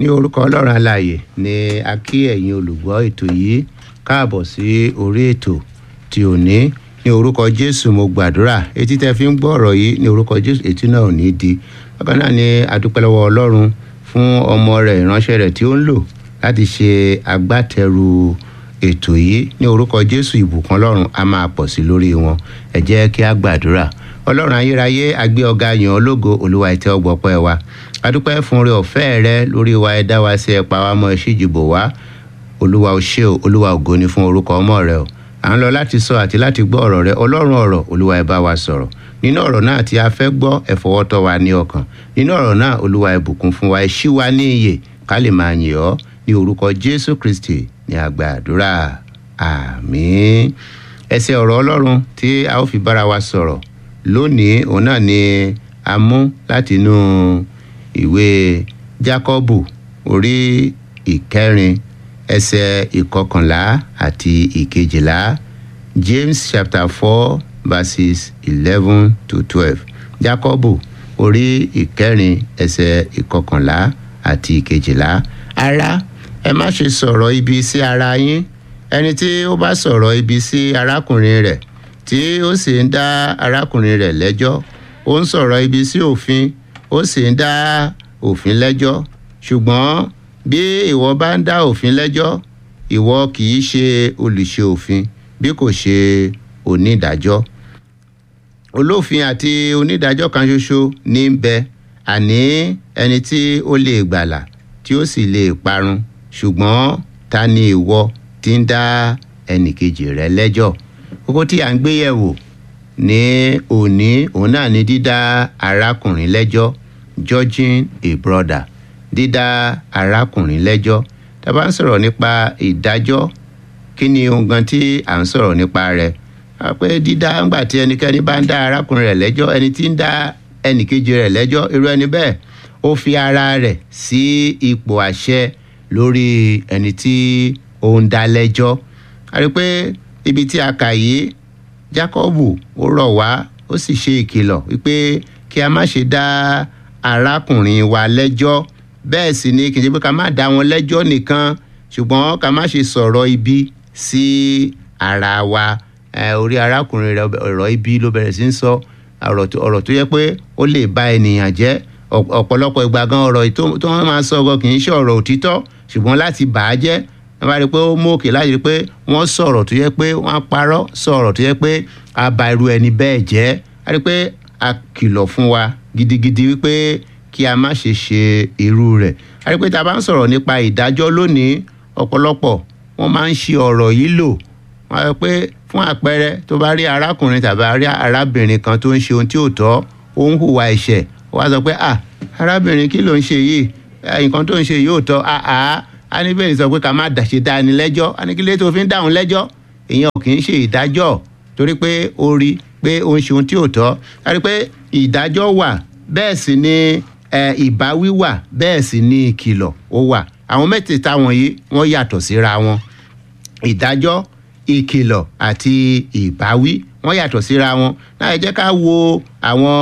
ní orúkọ ọlọ́run alààyè ni a kí ẹ̀yin olùgbọ́ ètò yìí káàbọ̀ sí orí ètò tí ò ní ní orúkọ jésù mo gbàdúrà etí tẹ́ fi ń gbọ́ ọ̀rọ̀ yìí ní orúkọ jésù etí náà ò ní di bákan náà ni adúpẹ́ lọ́wọ́ ọlọ́run fún ọmọ rẹ̀ ìránṣẹ́ rẹ̀ tí ó ń lò láti ṣe agbátẹrù ètò yìí ní orúkọ jésù ìbùkún ọlọ́run a máa pọ̀ sí lórí wọn ẹ jẹ́ kí a gbàdúrà ọlọ́run ayérayé agbé ọ̀gá yàn ọ́ lógo olúwa ìtẹ́ ọgbọ́pẹ́ wa adúpẹ́ fún oore ọ̀fẹ́ rẹ lórí wa ẹ dá wa sí ẹ pa wá mọ́ ẹ ṣíjìbò wá olúwa ò ṣe o olúwa ògo ni fún orúkọ ọmọ rẹ o à ń lọ láti sọ àti láti gbọ́ ọ̀rọ̀ rẹ ọlọ́run ọ̀rọ̀ olúwa ẹ bá wa sọ̀rọ̀ nínú ọ̀rọ̀ náà tí a fẹ́ gbọ́ ẹ fọwọ́ tọ́ wa ní ọkàn nínú ọ̀rọ̀ náà olúwa ẹ bùkún fún wa ẹ ṣí wa ní iyè ká lè máa yìn ọ́ ní orúkọ jésù kristi ní àgbà àdúrà àmín ẹsẹ̀ ọ̀rọ̀ ọlọ́run tí a ó fi bára wa sọ̀rọ̀ lónìí òun náà ni a mú láti inú ìwé jákọ́bù orí ìkẹrin ẹsẹ̀ ìkọkànlá àti ìkejìlá james chapter four verses eleven to twelve jákọ́bù orí ìkẹrin ẹsẹ̀ ìkọkànlá àti ìkejìlá ará ẹ má ṣe sọ̀rọ̀ ibi sí ara yín ẹni tí ó bá sọ̀rọ̀ ibi sí arákùnrin rẹ̀ tí ó sì ń dá arákùnrin rẹ̀ lẹ́jọ́ ó ń sọ̀rọ̀ ibi sí òfin ó sì ń dá òfin lẹ́jọ́ ṣùgbọ́n bí ìwọ bá ń dá òfin lẹ́jọ́ ìwọ kì í ṣe olùṣe òfin bí kò ṣe onídàájọ́ olófin àti onídàájọ́ kan ṣoṣo ní ń bẹ àní ẹni tí ó lè gbàlà tí ó sì lè parun ṣùgbọ́n ta ni ìwọ tí ń dá ẹnìkejì rẹ lẹ́jọ́ kókó tí à ń gbé yẹ̀wò ní òní òun náà ni dídá arákùnrin lẹ́jọ́ judging a brother dídá arákùnrin lẹ́jọ́ tá a bá ń sọ̀rọ̀ nípa ìdájọ́ kí ni ohun gan tí à ń sọ̀rọ̀ nípa rẹ̀ pé dídá ńgbà tí ẹnikẹ́ni bá ń dá arákùnrin rẹ̀ lẹ́jọ́ ẹni tí ń dá ẹnìkejì rẹ̀ lẹ́jọ́ irú ẹni bẹ́ẹ̀ ó fi ara rẹ̀ sí ipò àṣẹ lórí ẹni tí ó ń dá lẹ́jọ́ a rí i pé ibi tí a kà yìí jákọ́bù ó rọ̀ wá ó sì ṣe ìkìlọ̀ wípé kí a má ṣe dá arákùnrin wa lẹ́jọ́ bẹ́ẹ̀ sì ni kì í ṣe pé ká má dá wọn lẹ́jọ́ nìkan ṣùgbọ́n ká má ṣe sọ̀rọ̀ ibi sí ara wa orí arákùnrin rẹ ọ̀rọ̀ ibi ló bẹ̀rẹ̀ sí ń sọ ọ̀rọ̀ tó yẹ pé ó lè ba ènìyàn jẹ́ ọ̀pọ̀lọpọ̀ ìgbà gan ọ̀rọ̀ tó wọ́n máa sọ gan kì í ṣe ọ̀rọ̀ òtítọ́ ṣùgbọ́n láti bà á jẹ́ wọ́n bá rí i pé ó mú òkè láti rí i pé wọ́n sọ̀rọ̀ tó yẹ pé wọ́n parọ́ sọ̀rọ̀ tó yẹ pé a ba irú ẹni bẹ́ẹ̀ jẹ́ a rí i pé a kìlọ̀ fún wa gidigidi wípé kí a má ṣe ṣe irú rẹ̀ a rí i pé tá a bá ń sọ̀rọ̀ nípa ìdájọ́ lónìí ọ̀pọ̀lọpọ̀ wọ́n máa ń ṣe ọ̀rọ̀ yìí lò wọ́n á rí i pé fún àpẹẹrẹ tó bá rí arákùnrin tàbí rí arábìnrin kan tó ń ṣe ohun tí ò tọ́ ó ń hùwà ẹ̀ṣẹ̀ wọ́n á sọ pé ah arábìnrin kí ló ń ṣe yìí nǹkan tó ń ṣe yìí ò tọ́ àá a ní bẹ́ẹ̀ sọ pé ká má dàṣe dá ni lẹ́jọ́ a ní kí lè tó fi ń dáhùn lẹ́jọ́ ìyẹn ò kì í ṣe ìdájọ́ torí pé ó rí pé ó ń ṣe ohun tí ò tọ́ a rí pé ìdájọ́ wà bẹ́ẹ̀ sì ni ìbáwí wà bẹ́ẹ̀ sì ni ìkìlọ̀ ó wà àwọn mẹ́tẹ̀ẹ̀ta wọ̀nyí wọ́n yàtọ̀ síra wọn ìdájọ́ ìkìlọ̀ àti ìbáwí wọ́n yàtọ̀ síra wọn náà ẹ jẹ́ ká wo àwọn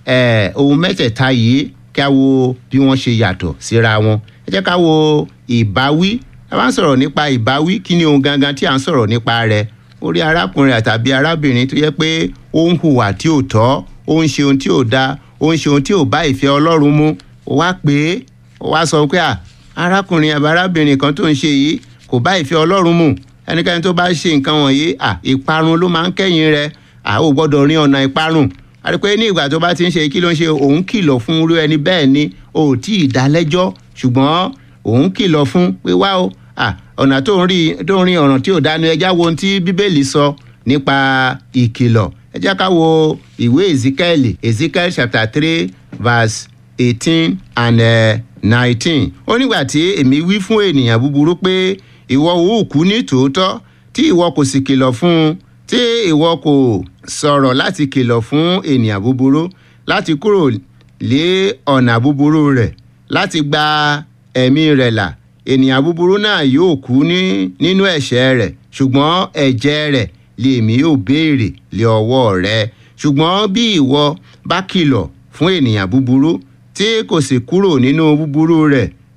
ohun mẹ́tẹ̀ẹ̀ta yìí kí a wo bí wọ́n ṣe yàtọ̀ síra wọn ẹ jẹ́ ká wo ìbáwí a bá ń sọ̀rọ̀ nípa ìbáwí kí ni ohun gangan tí à ń sọ̀rọ̀ nípa rẹ̀ ó rí arákùnrin àtàbí arábìnrin tó yẹ pé ó ń hùwà tí ò tọ́ ó ń ṣe ohun tí ò da ó ń ṣe ohun tí ò bá ìfẹ́ ọlọ́run mu ó wá pé ó wá sọ pé arákùnrin àbí arábìnrin kan tó ń ṣe yìí kò bá ìfẹ́ ọlọ́run mu ẹnikẹ́ni tó bá ṣe nǹkan wọ̀nyí ìparun ló máa ń kẹ́yìn rẹ̀ ò gbọ́dọ̀ rin ọ̀nà ìparun àti pé ní ìgbà tó bá ti ń ṣe kí ló ń ṣe òun kìlọ̀ fún irú ẹni bẹ́ẹ̀ ni o ò tí ì dá lẹ́jọ́ ṣùgbọ́n òun kìlọ̀ fún pé wá o ọ̀nà tó ń rí tó ń rí ọ̀ràn tí ò dánu ẹjá wo ohun tí bíbélì sọ nípa ìkìlọ̀ ẹjá ká wo ìwé ezekiel ezekiel chapter three verse eighteen and nineteen ó nígbà tí èmi wí fún ènìyàn búburú pé ìwọ ò kú ní tòótọ́ tí ìwọ kò sì kìlọ̀ fún un tí ìwọ kò sọ̀rọ̀ láti kìlọ̀ fún ènìyàn búburú láti kúrò lé ọ̀nà búburú rẹ̀ láti gba ẹ̀mí rẹ̀ là ènìyàn búburú náà yóò kú ní nínú ẹ̀ṣẹ̀ rẹ̀ ṣùgbọ́n ẹ̀jẹ̀ rẹ̀ lèmi yóò béèrè lé ọwọ́ rẹ̀ ṣùgbọ́n bí ìwọ bá kìlọ̀ fún ènìyàn búburú tí kò sì kúrò nínú búburú rẹ̀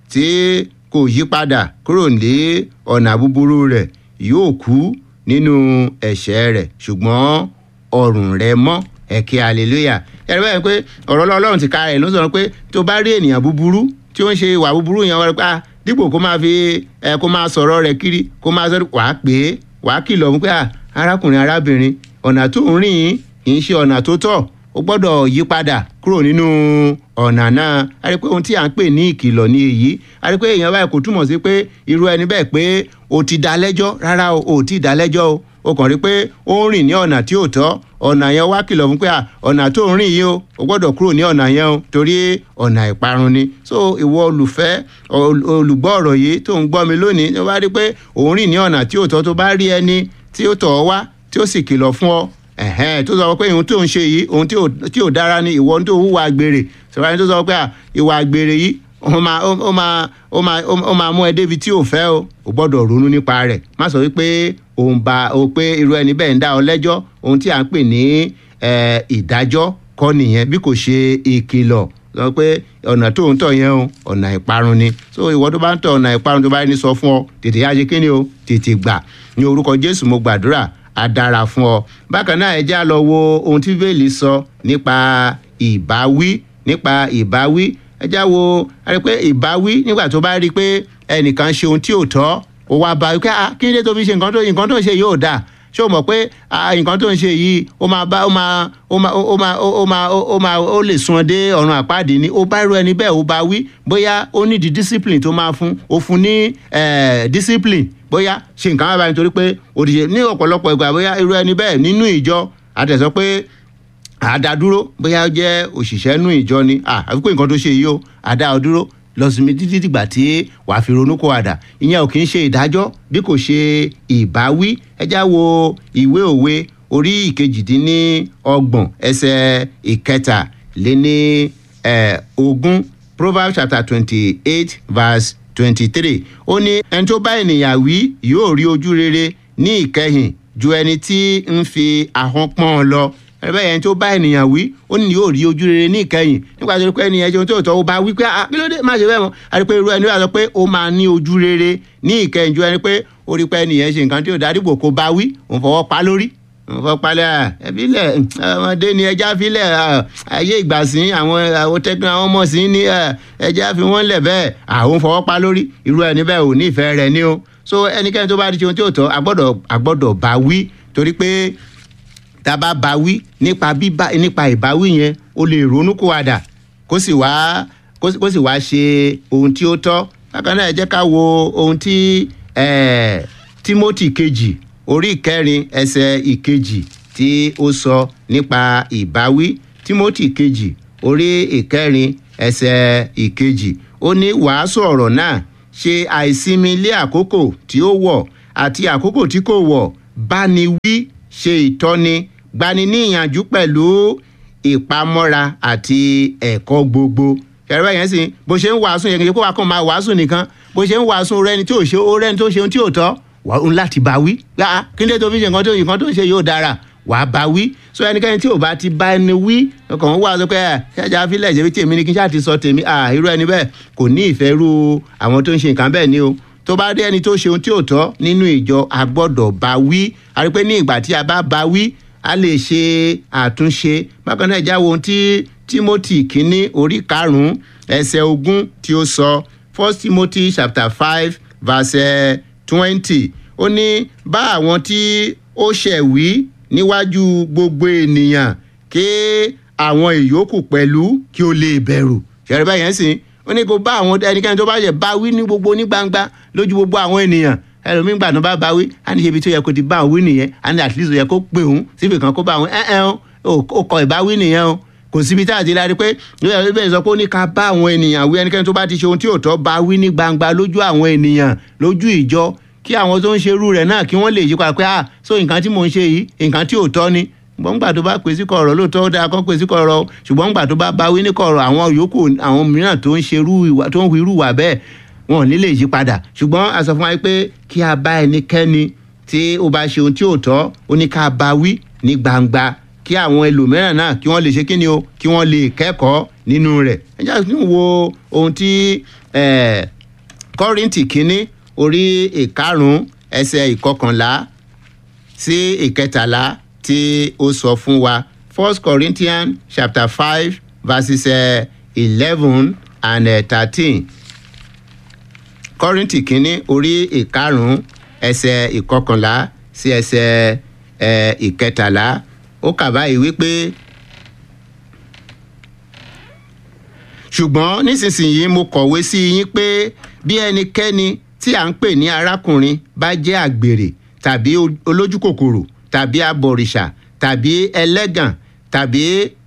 tí kò yí padà kúrò ní ọ̀nà búburú rẹ̀ yóò kú nínú ẹ̀ṣẹ̀ rẹ̀ ṣùgbọ́n ọrùn rẹ̀ mọ́ ẹ̀kẹ́ hallelujah ẹ̀rọ báyìí pé ọ̀rọ̀ ọlọ́run ti ka rẹ̀ ló sọ̀rọ̀ pé tó bá rí ènìyàn búburú tí ó ń ṣe ìwà búburú yẹn wọ́n rẹ̀ pé ah dípò kó máa fi ẹ kó máa sọ̀rọ̀ rẹ̀ kiri kó máa sọ̀rọ̀ wàá pè é wàá kìlọ̀ fún pé ah arákùnrin arábìnrin ọ̀nà tó ń rìn yìí kì í ṣe ọ̀nà tó tọ́ ó gbọ́dọ̀ yí padà kúrò nínú ọ̀nà náà a rí pé ohun tí à ń pè ní ìkìlọ̀ ní èyí a rí pé èèyàn báyìí kò túmọ̀ sí pé irú ẹni bẹ́ẹ̀ pé o ti dá lẹ́jọ́ rárá o ò tí ì dá lẹ́jọ́ o o kàn rí pé ó ń rìn ní ọ̀nà tí ò tọ́ ọ̀nà yẹn wá kìlọ̀ fún pé à ọ̀nà tó ń rìn yìí o o gbọ́dọ̀ kúrò ní ọ̀nà yẹn o torí ọ̀nà ìparun ni so ìwọ olùfẹ́ olùgbọ́ ọ̀rọ̀ yìí tó ń gbọ́ mi lónìí tó bá rí pé òun rìn ní ọ̀nà tí ò tọ́ tó bá rí ẹni tí ó tọ̀ ọ́ wá tí ó sì kìlọ̀ fún ọ ẹ̀hẹ́n tó sọ pé ohun tó ń ṣe yìí ohun tí ò dára ni ìwọ tó hùwà àgbèrè sọ̀rọ̀ ẹni tó sọ pé ìwà àgbèrè yìí ó máa ó máa ó máa ó máa mú ẹ débi tí ò fẹ́ o ò gbọ́dọ̀ ronú nípa rẹ̀ má sọ wípé òun bá o pé irú ẹni bẹ́ẹ̀ ń dá ọ lẹ́jọ́ ohun tí à ń pè ní ìdájọ́ kọ́ nìyẹn bí kò ṣe ìkìlọ̀ sọ pé ọ̀nà tó ń tọ̀ yẹn o ọ̀nà ìparun ni so ìwọ tó bá ń tọ̀ ọ̀nà ìparun tó bá ní sọ fún ọ tètè yá ṣe kí ni o tètè gbà ní orúkọ Jésù mo gbàdúrà á dára fún ọ bákan náà ẹ já lọ wo ohun tí bẹ́ẹ̀lì sọ nípa ìbáwí nípa ìbáwí ẹ já wo ẹ rí pé ìbáwí nígbà tó bá rí i pé ẹnìkan ṣe ohun tí ò tọ́ ó wá bá wípé ah kí ni dé tó fi ṣe nǹkan tó nǹkan tó ń ṣe yóò dáa ṣé o mọ̀ pé nǹkan tó ń ṣe yìí ó máa bá ó máa ó máa ó máa ó máa ó máa ó lè sun ọdẹ ọ̀run àpáàdé ni ó bá irú ẹni bẹ́ẹ̀ ó bá wí bóyá ó ní di discipline tó máa fún ó fún ní discipline bóyá ṣe nǹkan báyìí nítorí pé òdìṣe ní ọ̀pọ̀lọpọ̀ ìgbà bóyá irú ẹni bẹ́ẹ̀ nínú ìjọ àtẹ̀sọ́ pé àdádúró bóyá ó jẹ́ òṣìṣẹ́ nú ìjọ ni àfi pé nǹkan tó ṣe yìí ó àdá ọ dúró lọ sinmi títí dìgbà tí wàá fi ronú kó àdà ìyẹn ò kì í ṣe ìdájọ́ bí kò ṣe ìbáwí ẹ já wo ìwé òwe orí ìkejìdínlọ́gbọ̀n ẹsẹ̀ ìkẹta lé ní ogún proverbs chapter twenty eight verse twenty three ó ní ẹni tó bá ènìyàn wí yóò rí ojú rere ní ìkẹyìn ju ẹni tí ń fi ahọ́n pọ́n lọ ẹ̀rẹ́ yẹn tó bá ènìyàn wí ó ní yóò rí ojú rere ní ìkẹyìn nípa tó pé ènìyàn jẹun tó tọ́ ó bá wí pé kí ló dé má ṣe bẹ́ẹ̀ mọ́ àti pé irú ẹni wà sọ pé ó máa ní ojú rere ní ìkẹyìn ju ẹni pé ó rí pé ènìyàn ṣe nǹkan tí ò dáríbò kó bá wí òun fọwọ́ pa lórí òun fọwọ́ pa lẹ́yà ẹbí lẹ̀ ọmọdé ni ẹja fi lẹ̀ ayé ìgbà sí àwọn àwọn tẹ́gbọ́n àwọn ọmọ sí ní ẹja fi wọ́n lẹ̀ bẹ́ẹ̀ àwọn fọwọ́ pa lórí irú ẹni bẹ́ẹ̀ ò ní ìfẹ́ rẹ̀ ní o so ẹnikẹ́ni tó bá di ohun tí ò tọ́ agbọ́dọ̀ agbọ́dọ̀ bá wí torí pé tá a bá bá wí nípa bíbá nípa ìbáwí yẹn o lè ronú kó wàdà kó sì wá kó sì wá ṣe ohun tí ó tọ́ bákan náà ẹ jẹ́ ká wo ohun tí Timothy kejì orí ìkẹrin ẹsẹ̀ ìkejì tí ó sọ nípa ìbáwí Timothy kejì orí ìkẹrin ẹsẹ̀ ìkejì ó ní wàásù ọ̀rọ̀ náà ṣe àìsinmi lé àkókò tí ó wọ̀ àti àkókò tí kò wọ̀ bá ni wí ṣe ìtọ́ni gbani ní ìyànjú pẹ̀lú ìpamọ́ra àti ẹ̀kọ́ gbogbo ṣẹ̀rọ yẹn sì bó ṣe ń wàásù yẹn kí kó wa kàn máa wàásù nìkan bó ṣe ń wàásù rẹni tí ò ṣe ó rẹni tó ṣe ohun tí ò tọ́ wà ó láti bá wí gbà kí ló tó fi ṣe nǹkan tó nǹkan tó ń ṣe yóò dára wà á bá wí so ẹnikẹ́ni tí ò bá ti bá ẹni wí ọkàn wà sọ pé ẹ ṣáàjà fílẹ̀ ṣe bí tèmi ni kí n ṣáà ti sọ tèmi à irú ẹni bẹ́ẹ̀ kò ní ìfẹ́ rú àwọn tó ń ṣe nǹkan bẹ́ẹ̀ ni o tó bá rí ẹni tó ṣe ohun tí ò tọ́ nínú ìjọ a gbọ́dọ̀ bá wí a rí pé ní ìgbà tí a bá bá wí a lè ṣe àtúnṣe bákan náà ìjáwó ohun tí Timothy kínní orí karùn-ún ẹsẹ̀ ogún tí ó sọ First Timothy chapter five verse twenty ó ní bá àwọn tí ó ṣẹ̀ wí níwájú gbogbo ènìyàn kí àwọn ìyókù pẹ̀lú kí ó lè bẹ̀rù ṣẹ̀rẹ̀ báyẹn sìn ó ní kó bá àwọn ẹnikẹ́ni tó bá yẹ bá wí ní gbogbo ní gbangba lójú gbogbo àwọn ènìyàn ẹlòmíín gbà tó bá bá wí á ní ibi tó yẹ kó ti bá òun wí nìyẹn á ní at least ó yẹ kó pè òun síbi kan kó bá òun ẹ ẹ ó kọ ìbáwí nìyẹn o kò síbi tá a ti lárí pé ìwé ìbéèrè sọ pé ó ní ká bá àwọn ènìyàn wí ẹnikẹ́ni tó bá ti ṣe ohun tí ò tọ́ bá wí ní gbangba lójú àwọn ènìyàn lójú ìjọ kí àwọn tó ń ṣerú rẹ̀ náà kí wọ́n lè yí padà pé ah so nǹkan tí mò ń ṣe yìí nǹkan tí ò tọ́ ni ṣùgbọ́n gbà tó bá pè sí kọ̀rọ̀ lóòótọ́ ó dáa kó pè sí kọ̀rọ̀ ṣùgbọ́n gbà tó bá bá wí ní kọ̀rọ̀ àwọn yòókù àwọn mìíràn tó ń ṣerú ìwà tó ń hu irú ìwà bẹ́ẹ̀ wọn ò ní lè yí padà ṣùgbọ́n a sọ fún wa pé kí a bá ẹnikẹ́ni tí ó bá ṣe ohun tí ò tọ́ ó ní ká bá wí ní gbangba kí àwọn ẹlòmíràn náà kí wọ́n lè ṣe kíni o kí wọ́n lè kẹ́kọ̀ọ́ nínú rẹ̀ ẹ jẹ́ kí n wo ohun tí kọ́rìntì kínní orí ìkarùn-ún ẹsẹ̀ ìkọkànlá sí ìkẹtàlá tí ó sọ fún wa first corinthians chapter five verses eleven and thirteen kọ́rìntì kínní orí ìkarùn-ún ẹsẹ̀ ìkọkànlá sí ẹsẹ̀ ìkẹtàlá ó kà báyìí wípé ṣùgbọ́n nísinsìnyí mo kọ̀wé sí yín pé bí ẹnikẹ́ni tí à ń pè ní arákùnrin bá jẹ́ àgbèrè tàbí olójúkòkòrò tàbí abọ̀rìṣà tàbí ẹlẹ́gàn tàbí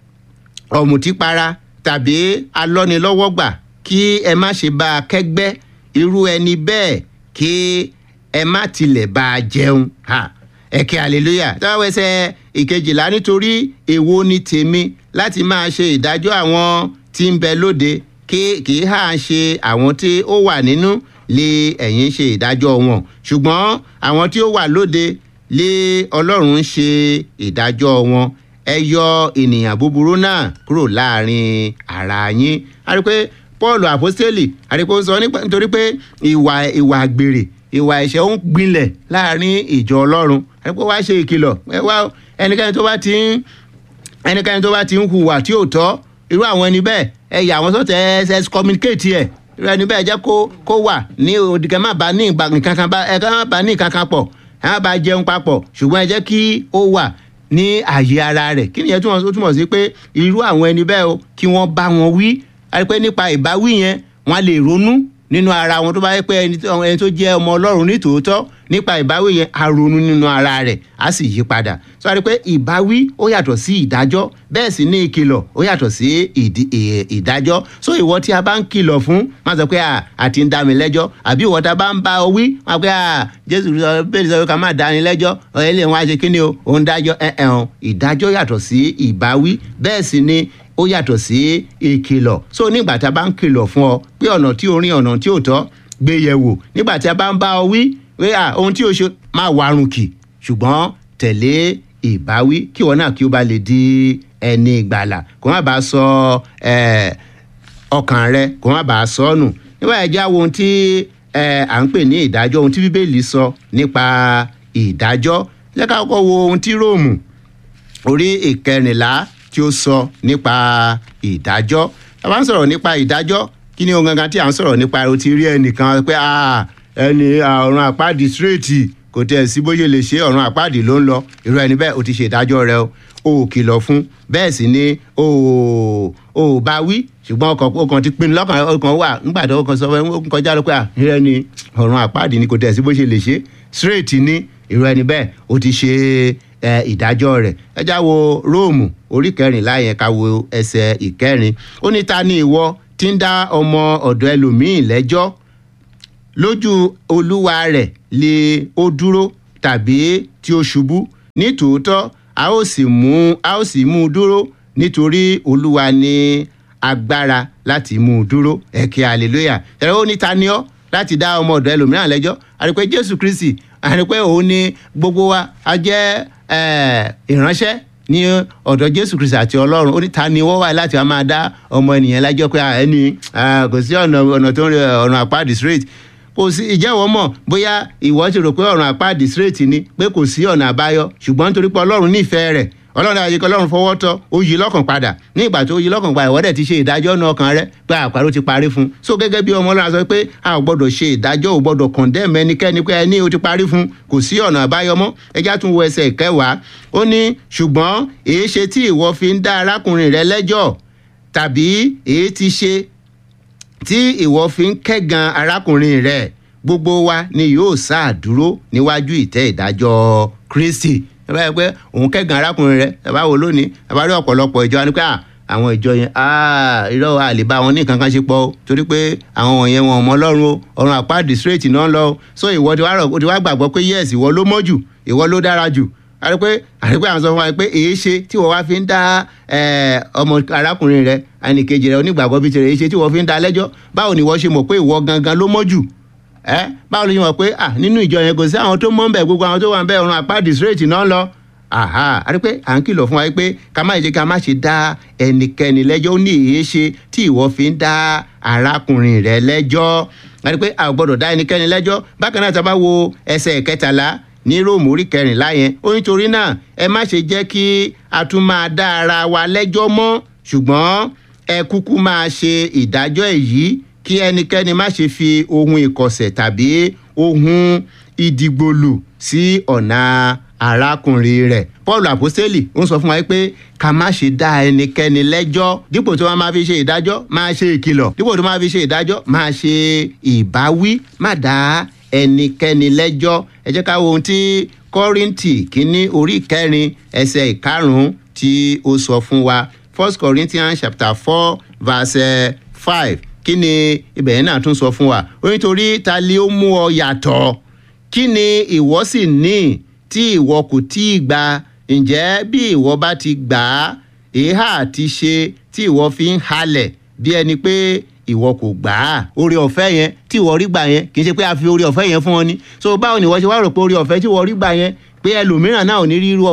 ọ̀mùtípara tàbí alọ́nilọ́wọ́gbà kí ẹ má ṣe bá a kẹ́gbẹ́ irú ẹni bẹ́ẹ̀ kí ẹ má tilẹ̀ bá a jẹun ẹ̀kẹ́ hallelujah táwọn ẹsẹ̀ ìkejìlá nítorí èwo ni tèmi láti máa ṣe ìdájọ́ àwọn tí ń bẹ lóde kí kì í hà ṣe àwọn tí ó wà nínú lé ẹ̀yin ṣe ìdájọ́ wọn ṣùgbọ́n àwọn tí ó wà lóde lé ọlọ́run ṣe ìdájọ́ wọn ẹ yọ ènìyàn búburú náà kúrò láàrin ara yín a rí pé paul apostoli a rí pé ó sọ nítorí pé ìwà ìwà àgbèrè ìwà ẹ̀ṣẹ̀ ń gbilẹ̀ láàrin ìjọ ọlọ́run a rí pé wá ṣe ìkìlọ̀ ẹ wá ẹnikẹ́ni tó bá ti ń ẹnikẹ́ni tó bá ti ń hùwà tí ò tọ́ irú àwọn ẹni bẹ́ẹ̀ ẹ yà wọ́n sọ́tẹ̀ ẹ ẹ communicate ẹ̀ irú ẹni bẹ́ẹ̀ jẹ́ kó kó wà ní òdìgẹ́ má bá ní nǹkan kan bá ẹ ká má bá ní nǹkan kan pọ̀ ẹ má bá jẹun papọ̀ ṣùgbọ́n ẹ jẹ́ kí ó wà ní àyè ara rẹ̀ kí nìyẹn túmọ̀ túmọ̀ sí pé irú àwọn ẹni bẹ́ẹ̀ o kí wọ́n bá wọn wí àti pé nípa ìbáwí yẹn wọ́n lè ronú nínú ara wọn tó bá yẹ pé ẹni tó jẹ́ ọmọ ọlọ́run ní tòótọ́ nípa ìbáwí yẹn a ronú nínú ara rẹ̀ á sì yí padà sọ wá rí pé ìbáwí ó yàtọ̀ sí ìdájọ́ bẹ́ẹ̀ sì ní ìkìlọ̀ ó yàtọ̀ sí ìdájọ́ so ìwọ tí a bá ń kìlọ̀ fún má sọ pé àti ń dá mi lẹ́jọ́ àbí ìwọ tá a bá ń bá ọ wí má pé jésù bẹ́ẹ̀ sọ pé ká má dá ni lẹ́jọ́ ẹlẹ́yìn wọn á ṣe kí ni o òun dájọ́ ẹ̀ ẹ̀ ìdájọ́ yàtọ̀ sí ìbáwí bẹ́ẹ̀ sì ni ó yàtọ̀ sí ìkìlọ̀ so nígbà tá a bá ń kìlọ̀ fún ọ pé ọ̀nà tí o rìn ọ̀nà tí ò tọ́ gbé yẹ̀ wò nígbà tí a bá ń bá ọ wí pé ohun tí o ṣe máa warun kì ṣùgbọ́n tẹ̀lé ìbáwí kí wọn náà kí ó bá lè di ẹni ìgbàlà kó má bàa sọ ọkàn rẹ kó má bàa sọ nù nígbà yẹn jẹ́ àwọn ohun tí à ń pè ní ìdájọ́ ohun tí bíbélì sọ nípa ìdájọ́ jẹ́ ká kọ́kọ́ wo ohun tí róòmù orí ìkẹrìnlá tí ó sọ nípa ìdájọ́ a bá ń sọ̀rọ̀ nípa ìdájọ́ kí ni ohun gangan tí à ń sọ̀rọ̀ nípa o ti rí ẹnìkan pé ẹni ọ̀run àpáàdì síréètì kò tẹ̀ sí bó ṣe lè ṣe ọ̀run àpáàdì ló ń lọ irú ẹni bẹ́ẹ̀ o ti ṣe ìdájọ́ rẹ o ò kìlọ̀ fún bẹ́ẹ̀ sì ni o ò bá wí ṣùgbọ́n ọkàn ti pinnu lọ́kàn ọkàn wà nígbà tó ọkàn sọ fún ẹ kọjá lọ pé irú ẹni ọ̀run àpáàdì ni kò tẹ̀ sí bó ṣe lè ṣe síréètì ni irú ẹni bẹ́ẹ̀ o ti ṣe ìdájọ́ rẹ̀ ẹ já wo róòmù orí kẹrìnlá yẹn ká wo ẹsẹ̀ ìkẹrin ó ní ta ni ìwọ tí ń dá ọmọ ọ̀dọ̀ ẹlòmíín lẹ́jọ́ lójú olúwa rẹ̀ lè ó dúró tàbí tí ó ṣubú ní tòótọ́ a ó sì mú a ó sì mú un dúró nítorí olúwa ní agbára láti mú un dúró ẹ̀kẹ́ hallelujah ẹ̀rọ ó ní ta ni ọ́ láti dá ọmọ ọ̀dọ̀ ẹlòmíràn lẹ́jọ́ àti pé jésù kristi àti pé òun ni gbogbo wa a jẹ́ ìránṣẹ́ ní ọ̀dọ̀ jésù kristi àti ọlọ́run ó ní ta ni wọ́n wà láti wá máa dá ọmọ ènìyàn lájọ́ pé ẹni kò sí ọ̀nà ọ̀nà tó ń rí ọ̀nà àpáàdì straight kò sí ìjẹ́wọ́ mọ̀ bóyá ìwọ ti rò pé ọ̀nà àpáàdì straight ni pé kò sí ọ̀nà àbáyọ ṣùgbọ́n nítorí pé ọlọ́run nífẹ̀ẹ́ rẹ̀ ọlọ́run àyíkọ́ ọlọ́run fọwọ́ tọ́ ó yí lọ́kàn padà ní ìgbà tó yí lọ́kàn padà ìwọ́dẹ̀ ti ṣe ìdájọ́ náà ọkàn rẹ pé àpárò ti parí fún un so gẹ́gẹ́ bí ọmọ ọlọ́run sọ pé a ò gbọ́dọ̀ ṣe ìdájọ́ ò gbọ́dọ̀ condemn ẹnikẹ́ni pé ẹni ó ti parí fún un kò sí ọ̀nà àbáyọ mọ́ ẹjá tún wo ẹsẹ̀ ìkẹwàá ó ní ṣùgbọ́n èé ṣe tí ìwọ fi ń dá arákùnrin rẹ lẹ́jọ́ tàbí èé ti ṣe tí ìwọ fi ń kẹ́gan arákùnrin rẹ gbogbo wa ni yóò sáà dúró níwájú ìtẹ́ ìdájọ́ Kristi ẹ bá yẹ pé òun kẹ́gàn arákùnrin rẹ ẹ bá wo lónìí ẹ bá rí ọ̀pọ̀lọpọ̀ ìjọ wa ni pé àwọn ìjọ yẹn irọ́ àlè bá wọn ní nǹkan kan ṣe pọ̀ o torí pé àwọn wọ̀nyẹn wọn ọmọ ọlọ́run o ọ̀run àpáàdì straight náà lọ o so ìwọ ti wá rọ̀ o ti wá gbàgbọ́ pé yes ìwọ ló mọ́ jù ìwọ ló dára jù àti pé àti pé àwọn sọ fún wa pé èé ṣe tí wọ́n wá fi ń dá ọmọ arákùnrin rẹ ẹnìkejì rẹ onígbàgbọ́ bíi tirẹ̀ èé ṣe tí wọ́n fi ń dá lẹ́jọ́ báwo ni wọ́n ṣe mọ̀ pé ìwọ gangan ló mọ́ jù ẹ báwo ló ṣe mọ̀ pé nínú ìjọ yẹn kò sí àwọn tó mọ́ ń bẹ̀ gbogbo àwọn tó wà ń bẹ̀ ọ̀run àpáàdì straight náà lọ aha a rí pé à ń kìlọ̀ fún wa pé ká má jẹ́ ká má ṣe dá ẹnikẹ́ni lẹ́jọ́ ó ní èyí ṣe tí ìwọ fi ń dá arákùnrin rẹ lẹ́jọ́ a rí pé a ò gbọ́dọ̀ dá ẹnikẹ́ni lẹ́jọ́ bákan náà tá a bá wo ẹsẹ̀ kẹtàlá ní róòmù orí kẹrìnlá yẹn ó nítorí náà ẹ má ṣe jẹ́ kí a tún máa dá ara wa lẹ́jọ́ mọ́ ṣùgbọ́n ẹ kúkú máa ṣe ìdájọ́ èyí kí ẹnikẹ́ni má ṣe fi ohun ìkọ̀sẹ̀ tàbí ohun ìdìgbòlù sí ọ̀nà arákùnrin rẹ̀ paul àpọ́sítélì ń sọ fún wa pé ká má ṣe dá ẹnikẹ́ni lẹ́jọ́ dípò tí wọ́n máa fi ṣe ìdájọ́ máa ṣe ìkìlọ̀ dípò tí wọ́n máa fi ṣe ìdájọ́ máa ṣe ìbáwí má dá ẹnikẹ́ni lẹ́jọ́ ẹ jẹ́ ká wo ohun tí kọ́rìntì kínní orí kẹrin ẹsẹ̀ ìkarùn-ún tí ó sọ fún wa first corinthians chapter four verse five kí ni ibẹ̀ yẹn náà tún sọ fún wa ó nítorí ta lé ó mú ọ yàtọ̀ kí ni ìwọ sì ní tí ìwọ kò tí ì gbà ǹjẹ́ bí ìwọ bá ti gbà á èéhà ti ṣe tí ìwọ fi ń halẹ̀ bí ẹni pé ìwọ kò gbà á orí ọ̀fẹ́ yẹn tí ìwọ rí gbà yẹn kì í ṣe pé a fi orí ọ̀fẹ́ yẹn fún ọ ni so báwo ni ìwọ ṣe wá rò pé orí ọ̀fẹ́ tí ìwọ rí gbà yẹn pé ẹlòmíràn náà ò ní rí irú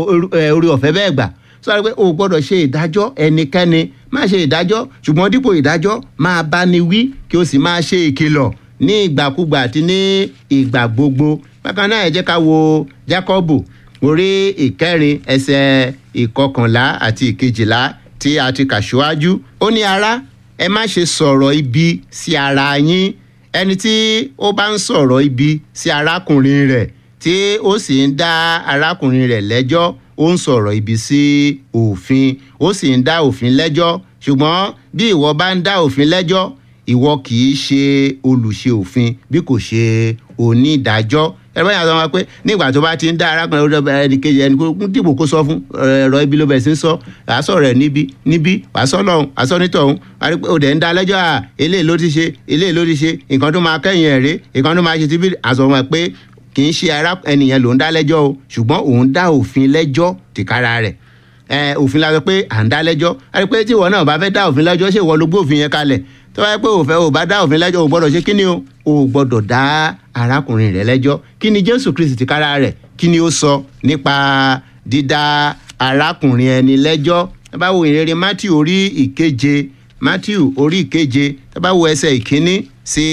orí ọ̀fẹ́ bẹ́ẹ̀ gbà sọ pé o gbọ́dọ̀ ṣe ìdájọ́ ẹnikẹ́ni má ṣe ìdájọ́ ṣùgbọ́n dípò ìdájọ́ máa bá ni wí kí o sì máa ṣe ìkìlọ̀ ní ìgbàkúgbà àti ní ìgbà gbogbo bákan náà ẹ jẹ́ ká wo Jákọ́bù orí ìkẹrin ẹsẹ̀ ìkọkànlá àti ìkejìlá tí a ti kà síwájú ó ní ará ẹ má ṣe sọ̀rọ̀ ibi sí ara yín ẹni tí ó bá ń sọ̀rọ̀ ibi sí arákùnrin rẹ̀ tí ó sì ń dá arákùnrin rẹ̀ lẹ́jọ́ ó ń sọ̀rọ̀ ibi sí òfin ó sì ń dá òfin lẹ́jọ́ ṣùgbọ́n bí ìwọ bá ń dá òfin lẹ́jọ́ ìwọ kì í ṣe olùṣe òfin bí kò ṣe onídàájọ́ ẹ̀rọ yàrá sọ wọn pé nígbà tó bá ti ń dá arákùnrin ọdọ ẹni kejì ẹni kó dìbò kó sọ fún ẹ̀rọ ibi ló bẹ̀ sí sọ àásọ rẹ̀ níbi níbi wàásọ lọ́hùn àásọ nítọ̀hún òdẹ̀ ń dá lẹ́jọ́ à eléyìí ló ti ṣe eléyìí ló ti ṣe nǹkan tó máa kẹ́yìn ẹ̀ rèé nǹkan tó máa ṣe ti bí àsọ wọn pé kì í ṣe ara ẹnìyẹn ló ń dá lẹ́jọ́ o ṣùgbọ́n òun dá òfin lẹ́jọ́ tìkára rẹ̀ ẹ òfin la sọ pé à ń dá lẹ́jọ́ a rí pé tí ìwọ náà bá fẹ́ dá òfin lẹ́jọ́ ṣé ìwọ ló gbé òfin yẹn kalẹ̀ tó bá yẹ pé òfẹ́ ò bá dá òfin lẹ́jọ́ ò gbọ́dọ̀ ṣe kí ni o ò gbọ́dọ̀ dá arákùnrin rẹ̀ lẹ́jọ́ kí ni Jésù Kristi tìkára rẹ̀ kí ni ó sọ nípa dídá arákùnrin ẹni lẹ́jọ́ ẹ bá wo ìrere Matthew orí ìkeje Matthew orí ìkeje ẹ bá wo ẹsẹ̀ ìkíní sí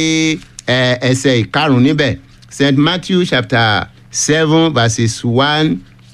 ẹsẹ̀ ìkarùn-ún níbẹ̀ St. Matthew chapter seven verses one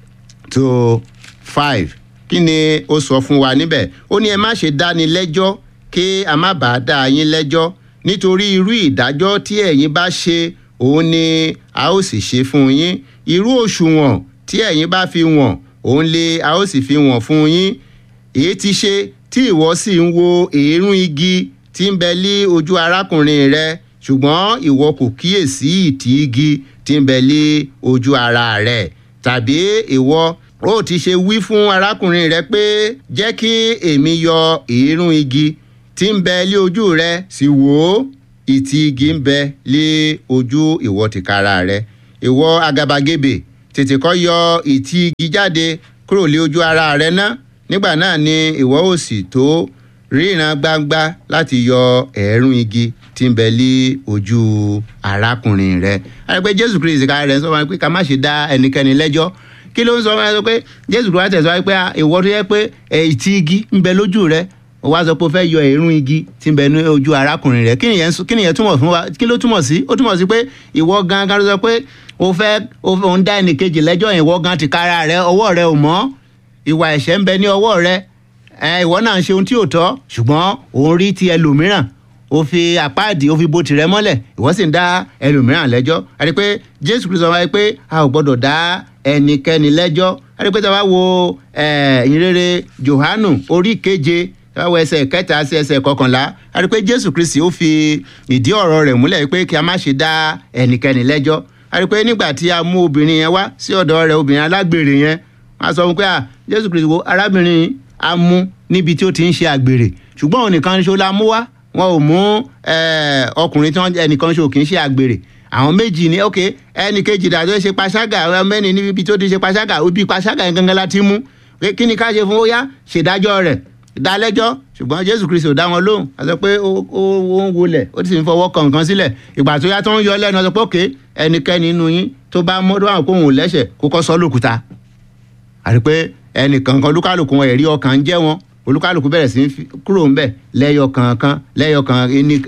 to five kí ni ó sọ fún wa níbẹ̀ ó ní ẹ má ṣe dáni lẹ́jọ́ kí a má bàa dá yín lẹ́jọ́ nítorí irú ìdájọ́ tí ẹ̀yin bá ṣe òun ni a ó sì ṣe fún yín irú òṣùwọ̀n tí ẹ̀yin bá fi wọ̀n òun lè a ó sì fi wọ̀n fún yín èyí ti ṣe tí ìwọ sì ń wo èérún igi tí ń bẹ lé ojú arákùnrin rẹ ṣùgbọ́n ìwọ kò kíyèsí ìtì igi tí ń bẹ lé ojú ara rẹ̀ tàbí ìwọ ó ti ṣe wí fún arákùnrin rẹ pé jẹ́ kí èmi yọ èérún igi tí ń bẹ lé ojú rẹ sì wò ó ìtì igi ń bẹ lé ojú ìwọ tìkára rẹ ìwọ àgàbàgebè tètè kọ́ yọ ìtì igi jáde kúrò lé ojú ara rẹ ná nígbà náà ni ìwọ ó sì tó ríran gbangba láti yọ ẹ̀ẹ̀rún igi tí ń bẹ lé ojú arákùnrin rẹ àyẹ̀pẹ́ jésù kristi ká rẹ̀ ń sọ wọn pé ká má ṣe dá ẹnikẹ́ni lẹ́jọ́ kí ló ń sọ wọn pé jésù kristi tẹ̀sọ́ pé ìwọ tó yẹ pé ìtì igi ń bẹ lójú rẹ ó wá sọ pé ó fẹ́ yọ ẹ̀ẹ̀rún igi tí ń bẹ ní ojú arákùnrin rẹ kí nìyẹn túmọ̀ fún wa kí ló túmọ̀ sí ó túmọ̀ sí pé ìwọ gangan ló sọ pé o fẹ́ o ń dá ẹnìkejì lẹ́jọ́ yẹn ìwọ gan ti kára rẹ ọwọ́ rẹ ò mọ́ ìwà ẹ̀ṣẹ̀ ń bẹ ní ọwọ́ rẹ ìwọ náà ń ṣe ohun tí ò tọ́ ṣùgbọ́n òun rí ti ẹlòmíràn ó fi àpáàdì ó fi bo tìrẹ mọ́lẹ̀ ìwọ sì ń dá ẹlòmíràn lẹ́jọ́ àti pé jésù kristu wáyé pé a ò gbọ́dọ̀ dá ẹnikẹ́ni lẹ́jọ́ àti pé tí a bá wo ìyìnrere johanu orí keje tí a bá wo ẹsẹ̀ kẹta sí ẹsẹ̀ kọkànlá àti pé jésù kristu ó fi ìdí ọ̀rọ̀ rẹ̀ múlẹ̀ pé kí a má ṣe dá ẹnikẹ́ni lẹ́jọ́ àti pé nígbà tí a mú obìnrin yẹn wá sí ọ̀dọ̀ rẹ̀ obìnrin alágbèrè yẹn wọ́n á sọ fún pé jésù kristu wo arábìnrin a mú níbi tí ó ti ń ṣe àgbèrè ṣùgbọ́n òun nìkan ṣo la mú wá wọn ò mú ọkùnrin tí wọn ẹnìkan ṣo kì í ṣe àgbèrè àwọn méjì ní ok ẹnì kejì dàtọ́ ṣe paṣágà mẹ́ni níbi tó ti ṣe paṣágà ó bí paṣágà yẹn gangan láti mú kí ni ká ṣe fún ó yá ṣèdájọ́ rẹ̀ dálẹ́jọ́ ṣùgbọ́n jésù kristu dá wọn lóhùn a sọ pé ó ń wọlẹ̀ ó sì ń fọwọ́ kàn kan sílẹ̀ ìgbà tó yá tó ń yọ lẹ́nu a sọ pé ok ẹnikẹ́ni nínú yín tó bá mọ́dọ́ àwọn kóhùn lẹ́sẹ̀ kó kọ́ sọ́ lókùúta àti pé ẹnìkankan olúkálùkù wọn ẹ̀rí ọkàn ń jẹ́ wọn olúkálùkù bẹ̀rẹ̀ sí kúrò ńbẹ̀ lẹ́yọ kọ̀ọ̀kan lẹ́yọ kan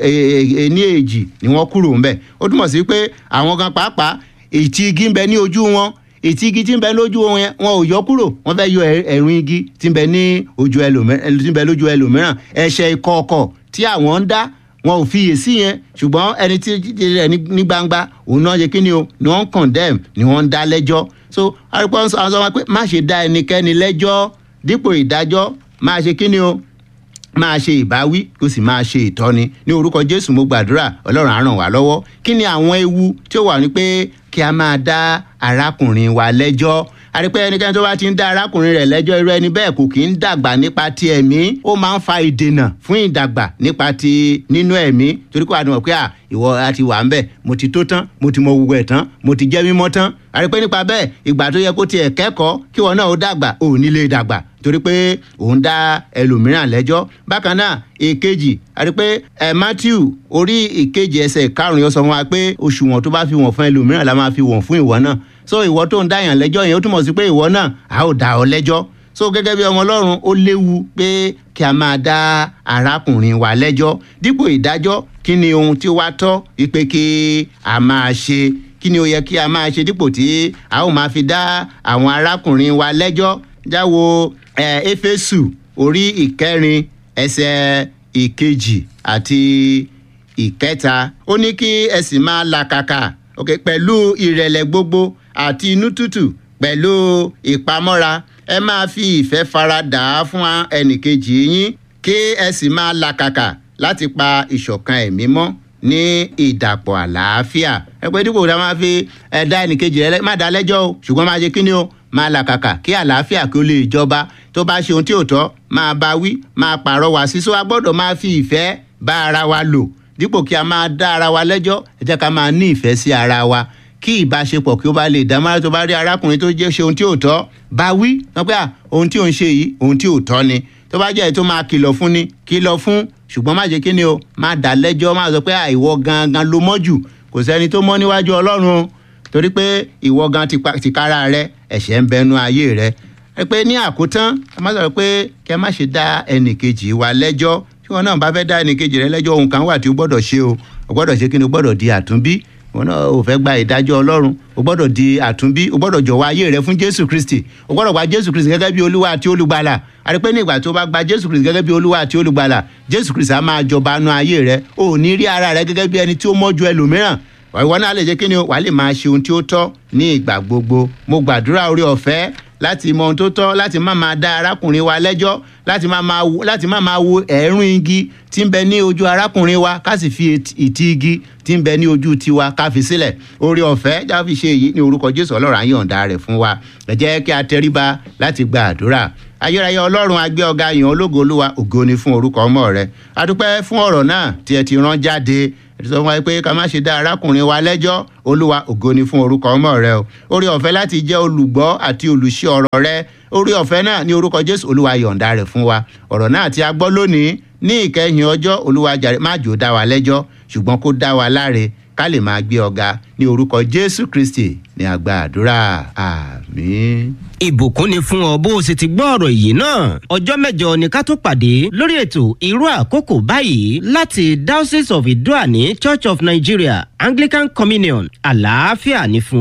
ní èjì ni wọ́n kúrò ńbẹ̀ ó túmọ̀ sí pé àwọn kan pàápàá ìtì igi ń bẹ ní ojú wọn ìtì igi tí ń bẹ lójú wọn yẹn wọn ò yọ kúrò wọn fẹ́ yọ ẹ̀rùn igi tí ń bẹ ní ojú ẹlòmíràn tí ń bẹ lójú ẹlòmíràn ẹ̀ṣẹ̀ ìkọ̀ọ̀kọ̀ tí àwọn ń dá wọn ò fiyè sí yẹn ṣùgbọ́n ẹni tí rẹ̀ ní gbangba òun náà ṣe kí ni o ni wọ́n ń condemn ni wọ́n ń dá lẹ́jọ́ so arúgbó àwọn sọ wọn pé má ṣe dá ẹnikẹ́ni lẹ́jọ́ dípò ìdájọ́ máa ṣe kí ni o máa ṣe ìbáwí kó sì máa ṣe ìtọ́ni ní orúkọ jésù mo gbàdúrà ọlọ́run á ràn wá lọ́wọ́ kí ni àwọn ewu tí ó wà ní pé kí a máa dá arákùnrin wa lẹ́jọ́ àrípẹ́ ẹnikẹ́ni tó bá ti ń dá arákùnrin rẹ̀ lẹ́jọ́ irú ẹni bẹ́ẹ̀ kò kì í dàgbà nípa ti ẹ̀mí ó máa ń fa ìdènà fún ìdàgbà nípa ti nínú ẹ̀mí torí kó àdùnmọ̀ pé à ìwọ àti wà ń bẹ̀ mo ti tó tán mo ti mọ gbogbo ẹ̀ tán mo ti jẹ́ mímọ́ tán àrípẹ́ nípa bẹ́ẹ̀ ìgbà tó yẹ kó tiẹ̀ kẹ́kọ̀ọ́ kí wọn náà ó dàgbà ò ní lè dàgbà torí pé òun dá ẹlòmíràn lẹ́jọ́ bákan náà èkejì àti pé ẹ matthew orí ìkejì ẹsẹ̀ karùn-ún yóò sọ fún wa pé òṣùwọ̀n tó bá fi wọ̀n fún ẹlòmíràn la máa fi wọ̀n fún ìwọ náà so ìwọ tó ń dáyàn lẹ́jọ́ yẹn ó túmọ̀ sí pé ìwọ náà a ó dá ọ lẹ́jọ́ so gẹ́gẹ́ bí ọmọ ọlọ́run ó léwu pé kí a máa dá arákùnrin wa lẹ́jọ́ dípò ìdájọ́ kí ni ohun tí ó wá tọ́ wípé kí a máa ṣe kí ni ó yẹ kí a máa ṣe dípò tí a ó máa fi dá àwọn arákùnrin wa lẹ́jọ́ jáwo éfésù orí ìkẹrin ẹsẹ̀ ìkejì àti ìkẹta ó ní kí ẹ sì máa làkàkà ok pẹ̀lú ìrẹ̀lẹ̀ gbogbo àti inú tútù pẹ̀lú ìpamọ́ra ẹ máa fi ìfẹ́ fara dà á fún ẹnìkejì yín kí ẹ sì máa làkàkà láti pa ìṣọ̀kan ẹ̀mí mọ́ ní ìdàpọ̀ àlàáfíà ẹ pé dípò tá a máa fi ẹ̀dá ẹnìkejì rẹ má dá lẹ́jọ́ o ṣùgbọ́n máa ṣe kíni o máa làkàkà kí àlàáfíà kí ó lè jọba tó bá ṣe ohun tí ò tọ́ máa bá wí máa pàrọwà sí so a gbọ́dọ̀ máa fi ìfẹ́ bá ara wa lò dípò kí a máa dá ara wa lẹ́jọ́ ẹ jẹ́ ká máa ní ìfẹ́ sí ara wa kí ìbáṣepọ̀ kí ó bá lè dámọ́ra tó bá rí arákùnrin tó jẹ́ ṣe ohun tí ò tọ́ bá wí wọ́n pé ohun tí ò ń ṣe yìí ohun tí ò tọ́ ni tó bá jẹ́ èyí tó máa kìlọ̀ fún ni kìlọ̀ fún ṣùgbọ́n má ṣe kí ni o má dá lẹ́jọ́ má sọ pé ìwọ gangan ló mọ́ jù kò sẹ́ni tó mọ́ níwájú ọlọ́run o torí pé ìwọ gan tìkára rẹ ẹ̀ṣẹ̀ ń bẹnu ayé rẹ ẹ pé ní àkótán ẹ má sọ̀rọ̀ pé kí ẹ má ṣe dá ẹnìkejì wa lẹ́jọ́ tí wọn náà bá fẹ́ dá ẹnìkejì rẹ lẹ́jọ́ ohun kan wà tí o gbọ́dọ̀ ṣe o o gbọ́dọ̀ ṣe kí ni o gbọ́dọ̀ di àtúnbí wọn náà ò fẹ́ gba ìdájọ́ ọlọ́run o gbọ́dọ̀ di àtúnbí o gbọ́dọ̀ jọ̀wọ́ ayé rẹ fún jésù kristi o gbọ́dọ̀ gba jésù kristi gẹ́gẹ́ bí olúwa àti olùgbàlà àti pé ní ìgbà tó bá gba jésù kristi gẹ́gẹ́ bí olúwa àti olùgbàlà jésù kristi á máa jọba nú ayé rẹ o ò ní rí ara rẹ gẹ́gẹ́ bí ẹni tí ó mọ́ ju ẹlòmíràn ìwọ náà lè jẹ́ kí ni o wàá lè máa ṣe ohun tí ó tọ́ ní ìgbà gbogbo mo gbàdúrà orí ọ̀fẹ́ láti mọ ohun tó tọ́ láti má máa dá arákùnrin wa lẹ́jọ́ láti má máa wo láti má máa wo ẹ̀rún igi tí ń bẹ ní ojú arákùnrin wa ká sì fi ìtì igi tí ń bẹ ní ojú tiwa ká fi sílẹ̀ orí ọ̀fẹ́ já fi ṣe èyí ní orúkọ jésù ọlọ́run àyọ̀ǹda rẹ̀ fún wa ẹ jẹ́ kí a tẹríba láti gba àdúrà ayérayé ọlọ́run agbé ọ̀gá yàn ológo olúwa ògo ni fún orúkọ ọmọ rẹ adúpẹ́ fún ọ̀rọ̀ náà tí ẹ ti rán jáde sọ fún wa pé ká má ṣe dá arákùnrin wa lẹ́jọ́ olúwa ògo ni fún orúkọ ọmọ rẹ o orí ọ̀fẹ́ láti jẹ́ olùgbọ́ àti olùṣe ọ̀rọ̀ rẹ orí ọ̀fẹ́ náà ní orúkọ jésù olúwa yọ̀ǹda rẹ̀ fún wa ọ̀rọ̀ náà tí a gbọ́ lónìí ní ìkẹyìn ọjọ́ olúwa jàre má jò dá wa lẹ́jọ́ ṣùgbọ́n kó dá wa láre ká lè máa gbé ọ̀gá ní orúkọ jésù kristi ní àgbà àdúrà àmín. ìbùkún ni fún ọ bó o sì ti gbọ́ ọ̀rọ̀ yìí náà ọjọ́ mẹ́jọ ni ká tó pàdé lórí ètò irú àkókò báyìí láti diocese of idoani church of nigeria anglican communion àlàáfíà ní fún